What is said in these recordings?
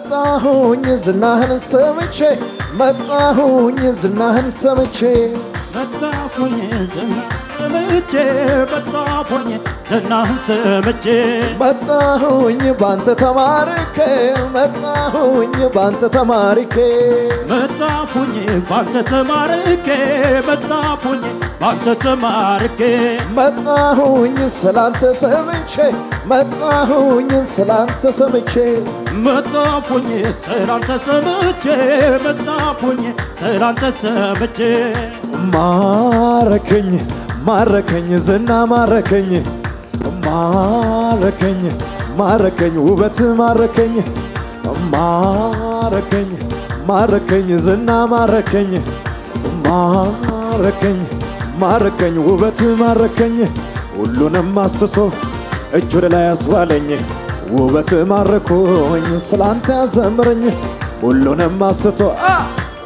መጣሁኝ ዝናህን ሰምቼ መጣሁኝ ዝናህን ሰምቼ መጣሁኝ ዝና ሰምቼ መጣሁኝ ዝናህን ሰምቼ መጣሁኝ ባንተ ተማርኬ መጣሁኝ ባንተ ተማርኬ መጣሁኝ ባንተ ተማርኬ መጣሁኝ ባንተ ተማርኬ መጣሁኝ ስላንተ ሰምቼ መጣሁኝ ስላንተ ሰምቼ መጣሁኝ ስላንተ ሰምቼ መጣሁኝ ስላንተ ሰምቼ ማረከኝ ማረከኝ ዝና ማረከኝ ማረከኝ ማረከኝ ውበት ማረከኝ ማረከኝ ማረከኝ ዝና ማረከኝ ማረከኝ ማረከኝ ውበት ማረከኝ ሁሉንም አስሶ እጅ ወደ ላይ አስባለኝ ውበት ማረኮኝ ስላንተ ያዘምረኝ ሁሉንም አስቶ አ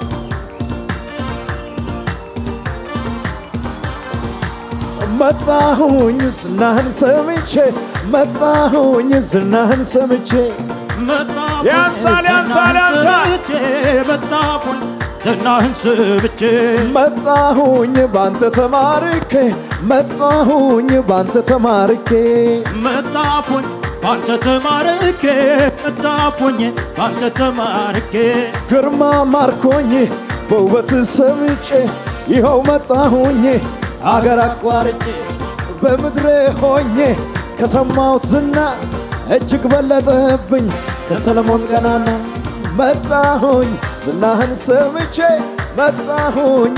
መጣሁኝ ዝናህን ሰምቼ መጣሁኝ ዝናህን ሰምቼ መጣሁኝ ያንሳል፣ ያንሳል፣ ዝናህን ያንሳል። ሰምቼ መጣሁኝ ዝናህን ሰምቼ መጣሁኝ ባንተ ተማርኬ መጣሁኝ ባንተ ተማርኬ መጣሁኝ ባንተ ተማርኬ መጣሁኝ ባንተ ተማርኬ ግርማ ማርኮኝ በውበት ሰምጬ ይኸው መጣሁኝ አገር አቋርጬ በምድሬ ሆኜ ከሰማሁት ዝና እጅግ በለጠብኝ ከሰለሞን ገናና መጣሁኝ ዝናህን ሰምቼ መጣሁኝ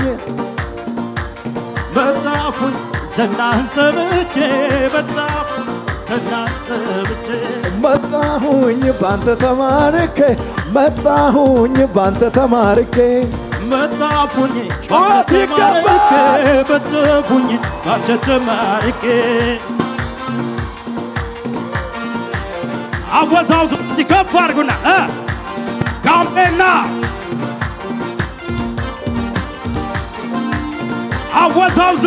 መጣሁኝ ዝናህን ሰምቼ መጣሁኝ ዝናህን ሰምቼ መጣሁኝ ባንተ ተማርኬ መጣሁኝ ባንተ ተማርኬ መጣሁኝ ጩኸት ይገባል። መጣሁኝ ባንተ ተማርኬ አወዛውዙ ሲከፍ አድርጉና እ ጋምቤላ አወዛውዞ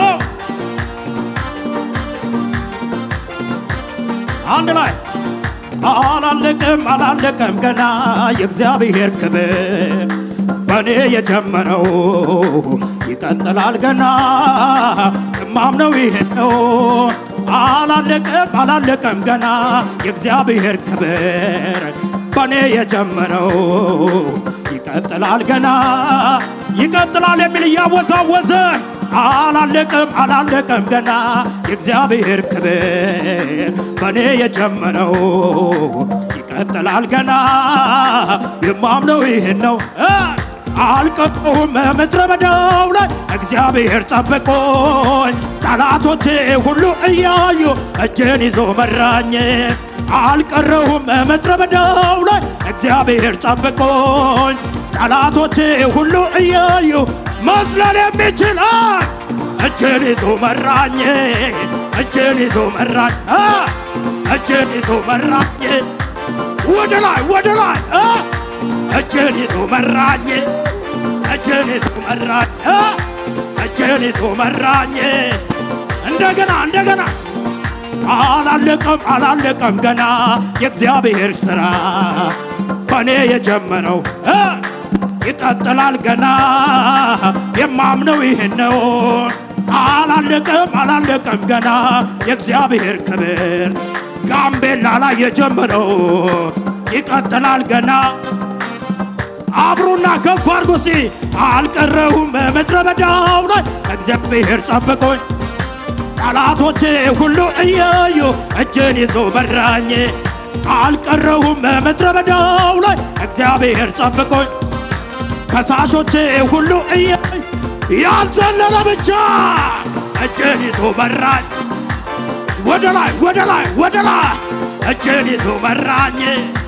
አንድ ላይ አላለቀም አላለቀም ገና የእግዚአብሔር ክብር በእኔ የጀመረው ይቀጥላል ገና እማምነው ይሄ ነው አላለቀም አላለቀም ገና የእግዚአብሔር ክብር በእኔ የጀመረው ይቀጥላል ገና ይቀጥላል የሚል እያወዛወዘ አላለቀም አላለቀም ገና የእግዚአብሔር ክብር በእኔ የጀመረው ይቀጥላል ገና የማምነው ይህን ነው እ አልቀረሁም ምድረ በዳው ላይ እግዚአብሔር ጠብቆኝ ጠላቶቼ ሁሉ እያዩ እጄን ይዞ መራኝ አልቀረሁም ምድረ በዳው ላይ እግዚአብሔር ጠብቆኝ ጠላቶቼ ሁሉ እያዩ መስለል የሚችል አ እጄን ይዞ መራኝ እጄን ይዞ መራኝ አ እጄን ይዞ መራኝ ወደ ላይ ወደ ላይ አ እጄን ይዞ መራኝ እጄን ይዞ መራኝ አ እጄን ይዞ መራኝ እንደገና እንደገና አላለቀም አላለቀም ገና የእግዚአብሔር ሥራ በእኔ የጀመረው እ ይቀጥላል ገና የማምነው ይህን ነው። አላለቀም አላለቀም ገና የእግዚአብሔር ክብር ጋምቤላ ላይ የጀመረው ይቀጥላል ገና አብሮና ከፍ አድርጎ ሲ አልቀረሁም በምድረ በዳው ላይ እግዚአብሔር ጠብቆኝ ጠላቶቼ ሁሉ እያዩ እጄን ይዞ መራኝ አልቀረሁም በምድረ በዳው ላይ እግዚአብሔር ጠብቆኝ ከሳሾቼ ሁሉ እያዩ ያልዘለለ ብቻ እጄን ይዞ መራኝ ወደ ላይ ወደ ላይ ወደ ላይ እጄን ይዞ መራኝ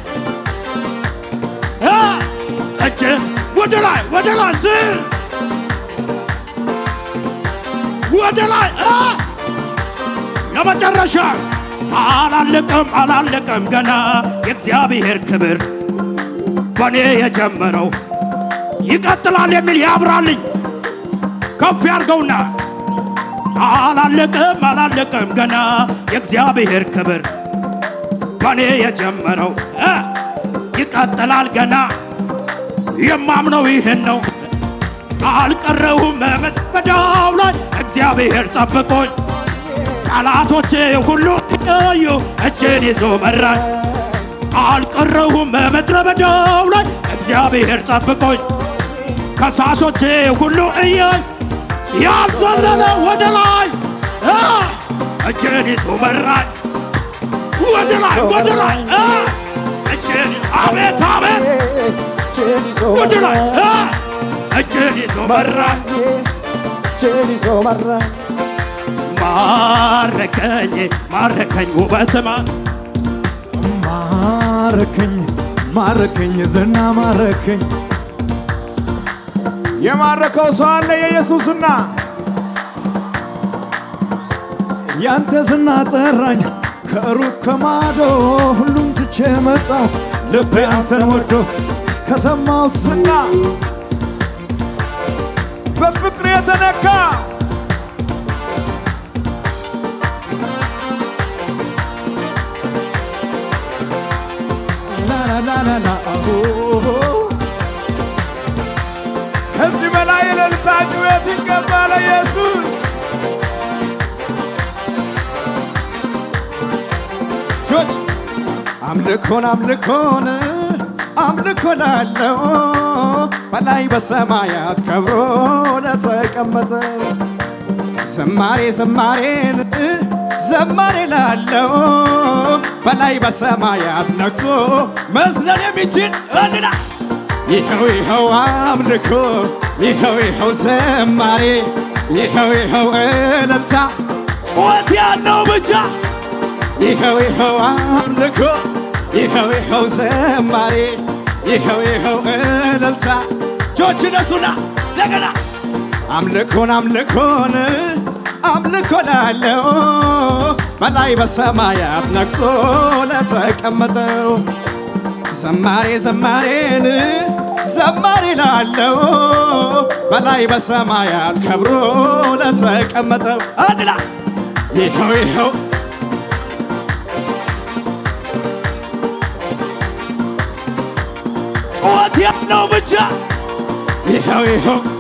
እ እጄን ወደ ላይ ወደ ላይ ስር ወደ ላይ እ ለመጨረሻ አላለቀም አላለቀም ገና የእግዚአብሔር ክብር በእኔ የጀመረው ይቀጥላል የሚል ያብራልኝ ከፍ ያርገውና አላለቀም አላለቀም ገና የእግዚአብሔር ክብር በእኔ የጀመረው እ ይቀጥላል ገና የማምነው ይህን ነው። አልቀረሁም ምድረ በዳው ላይ እግዚአብሔር ጠብቆኝ ጠላቶቼ ሁሉ እዩ እጄን ይዞ መራኝ። አልቀረሁም ምድረ በዳው ላይ እግዚአብሔር ጠብቆኝ ከሳሾቼ ሁሉ እያይ ያልዘለለ ወደ ላይ አ፣ እጄን ይዞ መራኝ ወደ ላይ ወደ ላይ አ፣ እጄን አቤት አቤት እጄን ይዞ ወደ ላይ መራኝ አ፣ እጄን ይዞ መራኝ እጄን ይዞ መራኝ ማረከኝ ማረከኝ ውበትማ ማረከኝ ማረከኝ ዝና ማረከኝ የማረከው ሰው አለ የኢየሱስና ያንተ ዝና ጠራኝ ከሩቅ ከማዶ ሁሉም ትቼ መጣው ልቤ አንተን ወዶ ከሰማሁት ዝና በፍቅር የተነካ ላላላላላ ከዚህ በላይ የእልልታ ጩኸት ይገባል ኢየሱስ ጆች አምልኮን አምልኮን አምልኮ ላለው በላይ በሰማያት ከብሮ ለተቀመጠ ዝማሬ ዝማሬን ዘማሬ ላለው በላይ በሰማያት ነግሶ መዝለል የሚችል እንና ይኸው ይኸው አምልኮ ይኸው ይኸው ዘማሬ ይኸው ይኸው እልልታ ጩኸት ያለው ብቻ ይኸው ይኸው አምልኮ ይኸው ይኸው ዘማሬ ይኸው ይኸው እልልታ እጆች ነሱና እንደገና አምልኮን አምልኮን አምልኮ ላለው በላይ በሰማያት ነግሶ ለተቀመጠው ዘማሬ ዘማሬን ዘማሬ ላለው በላይ በሰማያት ከብሮ ለተቀመጠው አንድ ላይ ይኸው ይኸው ጩኸት ያለው ብቻ ይኸው ይኸው